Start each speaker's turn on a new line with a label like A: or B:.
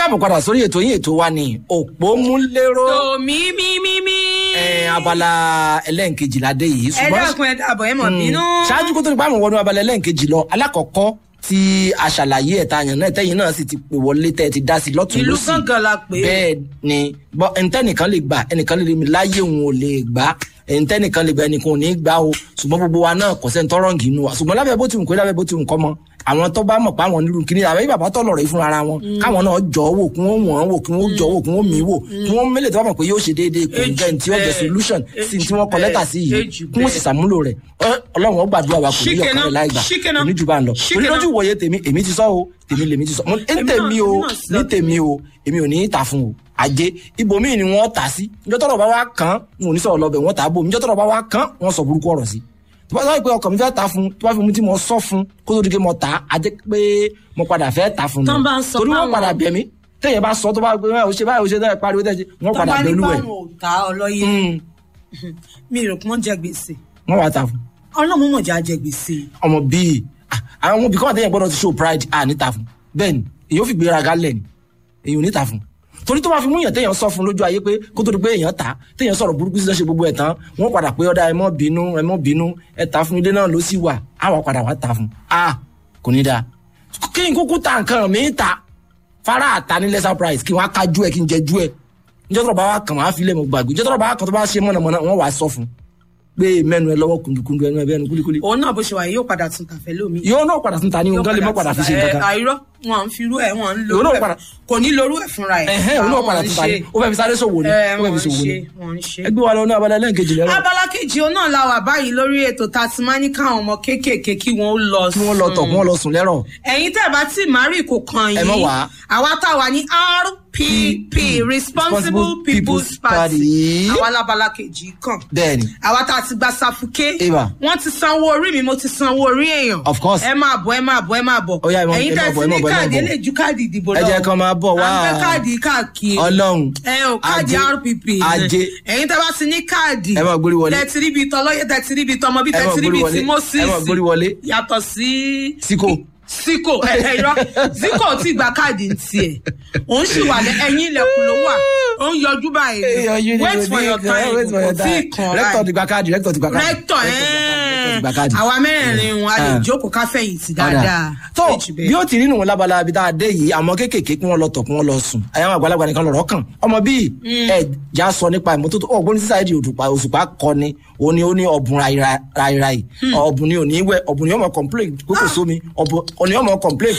A: káàbọ̀ padà sórí ètò yín ètò wa ní òpómúléró
B: tòmí mímímí.
A: ẹ, abala ẹlẹ́nkejìlá dé yìí
B: ẹ dákun ẹ dàbọ̀ ẹ mọ̀ bínú.
A: ṣáájú kó tó di pàmò wọnú abala ẹlẹ́nkejì lọ alákọ̀ọ́kọ́ tí a ṣàlàyé ẹ̀ta àyàn náà tẹ́yìn náà sì ti pè wọlé tẹ́ ẹ ti dá sí lọ́tún
B: ìlú
A: lọ́sì
B: gángan la pè é.
A: bẹ́ẹ̀ ni bọ́ ẹnitẹ́nìkan lè gbà ẹnìkan lè rí mi láyé òun ò lè gbà ẹnitẹ́nìkan lè gbà ẹnìkan ò ní gbà o ṣùgbọ́n gbogbo wa náà kò sẹ́ni tọ́rọ̀ nǹkan inú wa ṣùgbọ́n lábẹ́ bó ti wù kó lábẹ́ bó ti wù kọ́ mọ́ àwọn tó bá mọ̀ pé àwọn nílùú kìnìún àbẹ́ bàbá tọ̀ lọ̀rọ̀ yìí fúnra ara wọn káwọn náà jọ wò kí wọ́n wọ̀n wò kí wọ́n jọ wò kí wọ́n mí wò kí wọ́n mélòó tó bá mọ̀ pé yóò ṣe déédéé kò ní jẹ́ ní tí ó jẹ́
B: bẹ́ẹ̀,
A: solution sí ní tí wọ́n kọ lẹ́tà sí yìí
B: èjì
A: kí wọ́n sì ṣàmúlò rẹ̀ Ẹ, ọlọ́run ó gbàdúrà wa kò ní
B: Ṣíkẹ́ná,
A: yọkàn rẹ̀ láì gbà
B: ṣíkẹ́ná,
A: kò ní jù bá ń lọ
B: ṣíkẹ́ná.
A: onídọ́jú wòye tèmi èmi ti sọ o tèmi lèmi ti sọ mo ní
B: Èmi náà-
A: tèmi o
B: èmi náà sọ
A: ní tèmi o èmi ò ní í ta fún o àjẹ ibòmíì ni wọ́n tà sí níjọ́ tọ́rọ̀ bá wá kàn án n ò ní sọ̀rọ̀ lọ́bẹ̀ wọ́n tà á bò níjọ́ tọ́rọ̀ bá wá kàn án wọ́n sọ burúkú ọ̀rọ̀ sí tó bá sọ pé ọkàn mi fẹ́ ta fún tó bá fi mu tí mo sọ fún kó tó di pé mo tà á á jẹ́ pé mo padà fẹ́ ta fún
B: Tán bá ń sọ
A: torí wọ́n
B: fáwọn-
A: padà bẹ̀ mí téèyàn bá sọ tó bá gbé ó ṣe báyìí ó ṣe báyìí pariwo tẹ́sí wọ́n
B: tó
A: padà
B: bá ní
A: bẹ̀ olúwẹ̀
B: báwọn ò ta ọlọ́yẹ mi rò pé wọ́n jẹ gbèsè
A: wọ́n wá ta fún
B: ọlọ́run mọ̀ jẹ́ àjẹ gbèsè.
A: ọmọ bíi ah, àwọn ọmọ bìkọ́ àtẹ̀yìn gbọ́dọ̀ ti show pride à níta fún bẹ́ẹ̀ ni èyí ò fi gbéraga lẹ̀ ni èyí ò níta fún torí tó bá fi mú yàn téèyàn sọ fún lójú ayé pé kó tó di pé èèyàn ta téèyàn sọ̀rọ̀ burúkú sí lọ́sẹ̀ gbogbo ẹ̀ tán wọ́n padà pé ọ̀dà ẹ mọ́ bínú ẹ mọ́ bínú ẹ ta fún ilé náà ló sì wà á wà padà wá ta fún a kò ní dáa kí n kúkú ta nǹkan mi ta fara àta ní lesser price kí wọ́n á kájú ẹ kí n jẹjú ẹ níjọ́ tó bá wà kàn wọ́n á fi lẹ̀ mọ́ gbàgbé níjọ́ tó bá wà kàn tó bá ṣe mọ̀nàmọ́ná wọ́n wà á sọ fún pé mẹ́nu ẹ lọ́wọ́ kùndùkùndù ẹnu ẹ bẹ́ẹ̀ nu kúlíkúlí
B: òun náà bó ṣe wà yìí yóò padà tún tàfẹ́ lómi.
A: yóò náà padà tún ta ní nǹkan lè má padà fi ṣe nǹkan kan
B: àìrọ́ wọn à ń firú ẹ̀ wọn à ń lo
A: Òun náà
B: orú ẹ̀
A: padà-
B: kò ní lorú ẹ̀ fúnra ẹ̀.
A: ẹ̀hẹ́n òun náà padà tún ta ní ó fẹ́ fi sáré ṣòwò ni ó fẹ́ fi ṣòwò ni
B: wọ́n ń ṣe.
A: ẹgbẹ́ wa lọ ní abala ẹlẹ́nkejì lẹ́rọ
B: abala kejì òun náà la wà báyìí lórí ètò tá a ti máa ní káwọn ọmọ kéékèèké kí wọ́n ó lọ
A: kí wọ́n lọ tọ̀ kí wọ́n lọ sùn lẹ́rọ̀
B: ẹ̀yin tẹ́ ẹ bá tí mari kò kàn
A: Ẹ
B: yín
A: mọ̀ wá.
B: àwa tá a wà ní rpp responsible people's party àwa lábala kejì kàn
A: bẹ́ẹ̀ ni
B: àwa tá a ti gba safuke
A: Eva.
B: wọ́n ti sanwó orí mi mo ti sanwó orí èèyàn
A: Of course.
B: ẹ máa bọ̀ ẹ máa bọ̀ ẹ máa bọ̀
A: Ó yá, ẹ máa-
B: ẹ̀yin
A: ẹ máa
B: tẹ́
A: bọ̀,
B: ti
A: ẹ máa
B: ní
A: bọ̀, ẹ máa
B: káàdì
A: bọ̀.
B: ẹ lè ju káàdì ìdìbò
A: Ẹ
B: lọ
A: jẹ́ kán máa bọ̀ wá.
B: à ń fẹ́ káàdì káàkiri
A: ọlọ́run
B: ẹ ò káàdì
A: Ajé.
B: rpp
A: Ajé.
B: ẹ̀yin tẹ́ bá ti ní káàdì
A: Ẹ máa gbórí wọlé.
B: tẹ́ ti ríbi tọ́lọ́yẹ tẹ́ ti ríbi tọmọ bí
A: Ẹ
B: tẹ́
A: máa
B: ti ríbi
A: gbórí
B: ti
A: wọlé.
B: moses
A: Ẹ máa gbórí wọlé.
B: yàtọ̀ sí
A: síkò
B: síkò ẹ ẹ irọ́ síkò tí gba káàdì ń tiẹ̀ òun sì wà lẹ ẹ̀yìn ilẹ̀kùn ló wà ó ń yọjú báyìí wait for your time kò tí ì kàn
A: rẹ́tọ̀
B: báyìí
A: ti gba káàdì rẹ́tọ̀ ti gba káàdì
B: rẹ́tọ̀
A: rẹ́tọ̀ ti gba káàdì.
B: ẹ̀ àwa mẹ́rẹ̀ẹ̀rin wọn a lè
A: Ah.
B: jókòó ká fẹ̀yìntì
A: Ọ̀dà.
B: dáadáa
A: tó
B: Méjì bẹ́ẹ̀.
A: bí ó ti rí nù wọn lábala ibi tá a dé yìí àwọn kéékèèké kí wọn lọ tọ̀ kí wọn lọ sùn àyàwó àgbàlagbà nìkan lọ̀rọ̀ kàn ọmọ bíi ẹ já sọ nípa ìmọ́tótó ọ̀gbọ́n sísá ìdí òdùpá òṣùpá kọ ni ó ní ó ní ọ̀bùn ráìráì ọ̀bùn ni ò ní wẹ̀ ọ̀bùn ni ó mọ̀ complain kókò sómi ọ̀bùn ni ó mọ̀ complain